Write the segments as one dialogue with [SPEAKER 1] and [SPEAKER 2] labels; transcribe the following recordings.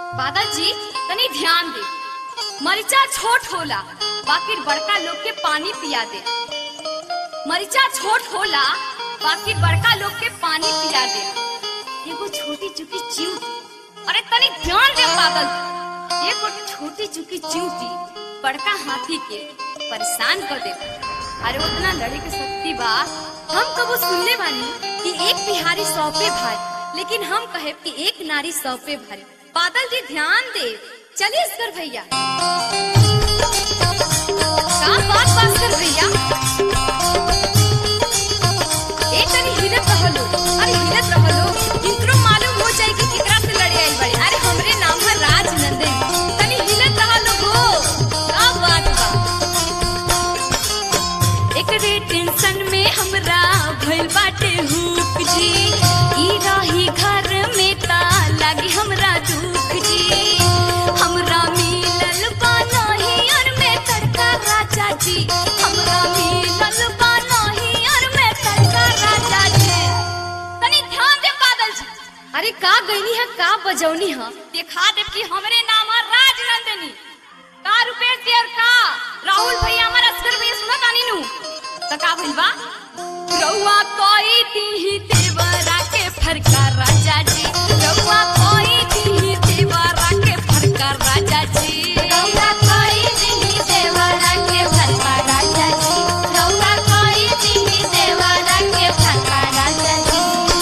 [SPEAKER 1] बादल जी तनी ध्यान दे मरिचा छोट होला बाकी बड़का लोग के पानी पिया दे मरिचा छोट होला बाकी बड़का लोग के पानी पिया दे एगो छोटी चुकी चिंटी अरे तनी ध्यान दे बादल एगो छोटी चुकी चिंटी बड़का हाथी के परेशान कर दे अरे उतना लड़े के शक्ति बा हम कबो सुनले बानी कि एक बिहारी सौ पे भारी लेकिन हम कहे कि एक नारी सौ पे भारी बादल जी ध्यान दे चलिए इसकर भैया का बात बात कर भैया ए तनी हिलत रहलो अरे हिलत रहलो इनको मालूम हो जाए कि केकरा से लड़े आई बड़ी अरे हमरे नाम है राजनंदन तनी हिलत रहलो हो का बात बा एकरे टेंशन में हमरा भइल बाटे हुक जी ई रही घर में ता लागी हमरा दुख जी हमरा मिलल बा नहियर में तड़का राजा जी हमरा मिलल बा नहियर में तड़का राजा जी तनी ध्यान दे बादल जी अरे का गईनी है का बजौनी है देखा दे कि हमरे नाम है राजनंदनी का रुपेश जी और का राहुल भैया हमारा अस्कर भैया सुना तानी नु त का भइल बा रउआ कोई दी देवरा के फरका राजा जी रउआ कोई दी देवरा के फरका राजा जी रउआ कोई दी देवरा के फरका राजा जी रउआ कोई दी देवरा के फरका राजा जी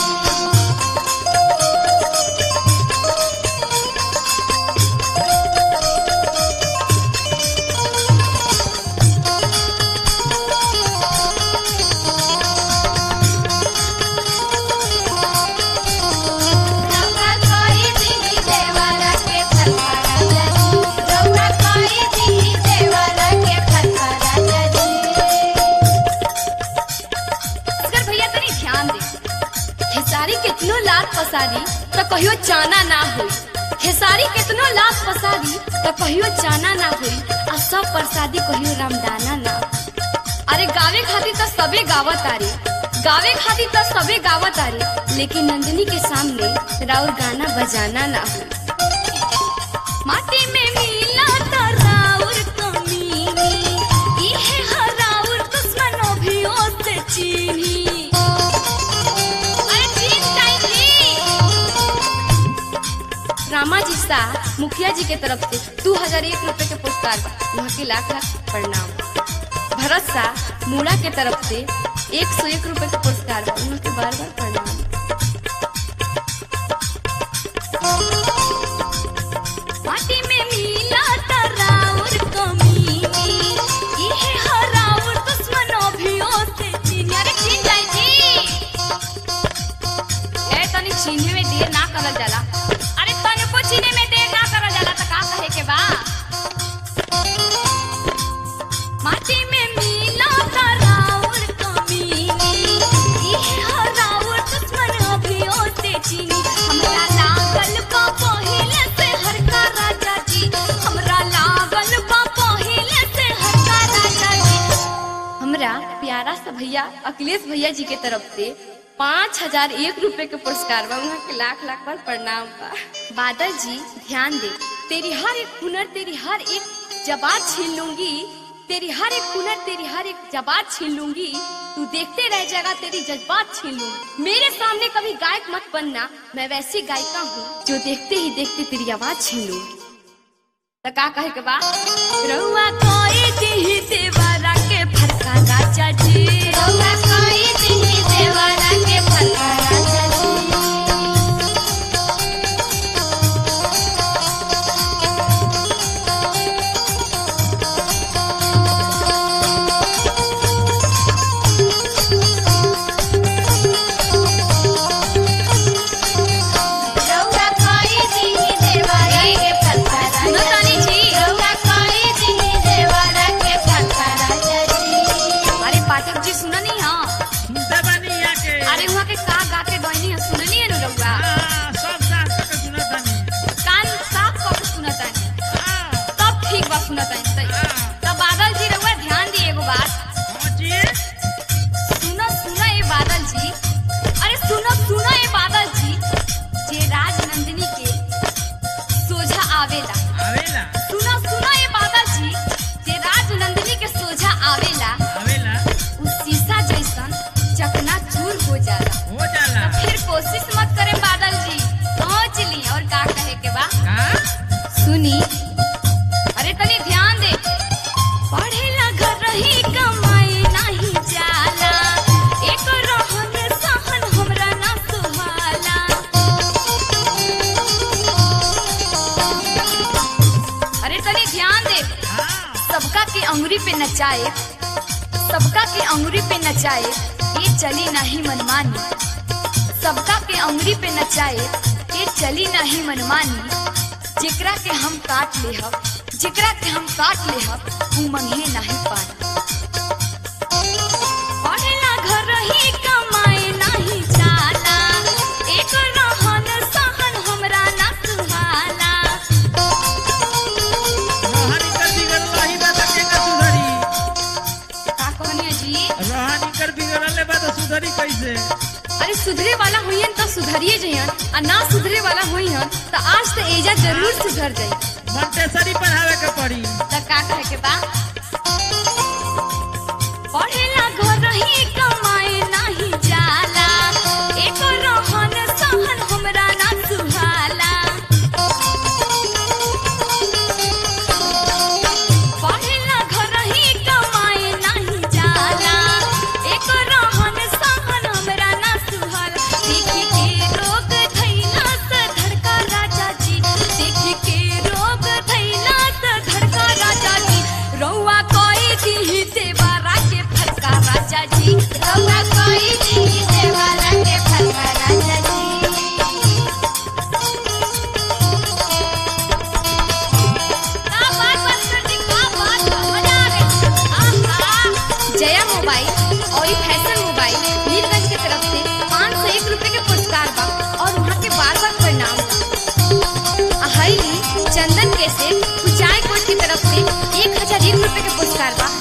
[SPEAKER 1] रउआ कोई दी देवरा के फरका राजा जी रउआ कोई दी देवरा के फरका राजा जी असगर भैया तनी ध्यान दे खेसारी कितनो लात पसारी त कहियो चाना ना होई खेसारी कितनो लात पसारी त कहियो चाना ना होई आ सब प्रसादी कहियो रामदाना ना अरे गावे खातिर त सबे गावत आरे गावे खातिर त सबे गावत आरे लेकिन नंदिनी के सामने राउर गाना बजाना ना हो माटी में मिला त राउर कमीनी इहे ह राउर दुश्मनों भी ओसे चीनी अरे ठीक टाइम रामा जी शाह मुखिया जी के तरफ से दो हजार एक रूपए के पुरस्कार बा। वहाँ के लाख लाख प्रणाम भरत शाह मूड़ा के तरफ से एक सौ एक रूपए के पुरस्कार बा। उहाँ के बार बार प्रणाम माटी में मिला त राउर कमीनी इहे ह राउर दुश्मनों भी ओसे चीनी अरे चीन जाई जी ए तनी चीने में देर ना करल जाला अरे तनिको चीने में देर ना करल जाला त का कहे के बा माटी में मिला त राउर कमीनी इहे ह राउर दुश्मन अभी ओसे चीनी हमरा लागल बा पहिले से हरका राजा जी हमरा लागल बा पहिले से हरका राजा जी हमरा प्यारा सा भैया अखिलेश भैया जी के तरफ से पाँच हजार एक रुपए के पुरस्कार बा वहाँ के लाख लाख बार प्रणाम बा बादल जी ध्यान दे तेरी हर एक हुनर तेरी हर एक जबात छीन लूंगी तेरी हर एक हुनर तेरी हर एक जबात छीन लूंगी तू देखते रह जाएगा तेरी जज्बात छीन लूंगी मेरे सामने कभी गायक मत बनना मैं वैसी गायिका हूँ जो देखते ही देखते तेरी आवाज छीन लूंगी त का कहे के बा रउआ कोई दी देवरा के फरका राजा जी रउआ कोई दी देवरा के फरका राजा जी रउआ कोई दी देवरा के फरका राजा जी रउआ कोई दी देवरा के फरका राजा जी अरे पाठक जी आवेला
[SPEAKER 2] आवेला
[SPEAKER 1] सुना सुना ये बादल जी जे राज नंदिनी के सोझा आवेला
[SPEAKER 2] आवेला
[SPEAKER 1] उ शीशा जैसन चकना चूर हो जाला
[SPEAKER 2] हो जाला
[SPEAKER 1] फिर कोशिश मत करे बादल जी सोच ली और का कहे के बा
[SPEAKER 2] का
[SPEAKER 1] सुनी अरे तनी ध्यान दे पढ़ेला घर रही कमाए नहीं जाला एक रहन सहन हमरा ना सुहाला अरे तनी ध्यान दे
[SPEAKER 2] हाँ
[SPEAKER 1] सबका के अंगुरी पे नचाए सबका के अंगुरी पे नचाए ये चली नहीं मनमानी सबका के अंगुरी पे नचाए ये चली नहीं मनमानी जेकरा के हम काट ले हब जेकरा के हम काट ले हब उ मंगे नहीं पानी पढ़ेला घर रही कमाए नहीं जाला एक रहन सहन हमरा ना सुहाला
[SPEAKER 2] रोहन कर बिगड़ल रही बा त केना सुधरी
[SPEAKER 1] का कहनिया जी
[SPEAKER 2] रोहन कर बिगड़ले बा त सुधरी कैसे
[SPEAKER 1] अरे सुधरे वाला होइहन तो सुधरिए जइहन आ ना सुधरे वाला होइहन तो आज तो एजा जरूर सुधर जाई
[SPEAKER 2] मंटेसरी पढ़ावे के पड़ी
[SPEAKER 1] त का कहे के बा पढ़ेला घर रही कमाए नाही जाला एक रहन सहन हमरा ना सुहाला पढ़ेला घर रही कमाए नाही जाला एक रहन सहन हमरा ना सुहाला देखी के रोग धैला से धड़का राजा जी देखी के रोग धैला से धड़का राजा जी रौआ कोई दी देवारा के फटका राजा जी रौआ कोई दी देवारा के फटका राजा जी का बात मास्टर जी का बात मजा आ गई आहा जया मोबाइल और ये फैशन मोबाइल नीलगंज की तरफ से पाँच सौ एक रुपए के पुरस्कार बा और वहाँ के बार बार प्रणाम बा। आ हईली चंदन के से कुचाय कोट की तरफ से एक हजार एक रुपए के पुरस्कार बा